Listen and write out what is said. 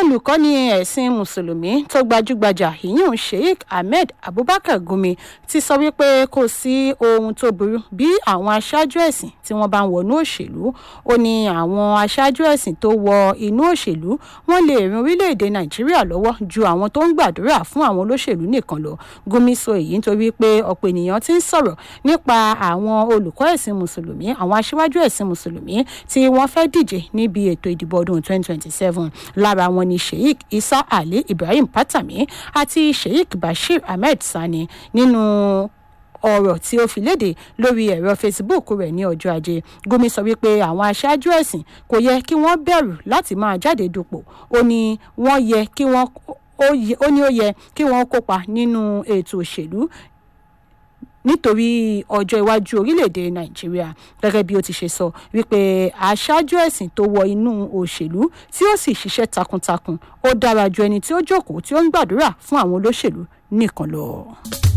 olùkọ́ni ẹ̀sìn mùsùlùmí tó gbajúgbajà ìyún sheikh ahmed abubakar gumi ti sọ wípé kò sí ohun tó burú bí àwọn aṣáájú ẹ̀sìn tí wọ́n bá ń wọnú òṣèlú ó ní àwọn aṣáájú ẹ̀sìn tó wọ inú òṣèlú wọ́n lè ran orílẹ̀-èdè nàìjíríà lọ́wọ́ ju àwọn tó ń gbàdúrà fún àwọn olóṣèlú nìkan lọ gumi sọ èyí nítorí pé ọ̀pọ̀ ènìyàn ti ń sọ̀rọ̀ nípa àwọn olùkọ́ ẹ̀sìn mùsùlùmí àwọn aṣíwájú ẹ̀sìn mùsùlùmí tí wọ́n fẹ́ díje níbi ètò ìdìbò ọdún 2027 lára wọn ni sheikh isa ali ibrahim patami àti sheikh bashir ahmed sani nínú ọ̀rọ̀ tí ó fi léde lórí ẹ̀rọ facebook rẹ̀ ní ọjọ́ ajé gumi sọ wípé àwọn aṣáájú ẹ̀sìn kò yẹ kí wọ́n bẹ̀rù láti máa jáde dupò ó ní wọ́n yẹ kí wọ́n ó ní ó yẹ kí wọ́n kópa nínú ètò òṣèlú nítorí ọjọ́ iwájú orílẹ̀-èdè nàìjíríà gẹ́gẹ́ bí ó ti ṣe sọ wípé aṣáájú ẹ̀sìn tó wọ inú òṣèlú tí ó sì ṣiṣẹ́ takuntakun ó dára ju ẹni tí ó jókòó tí ó ń gbàdúrà fún àwọn olóṣèlú nìkan lọ.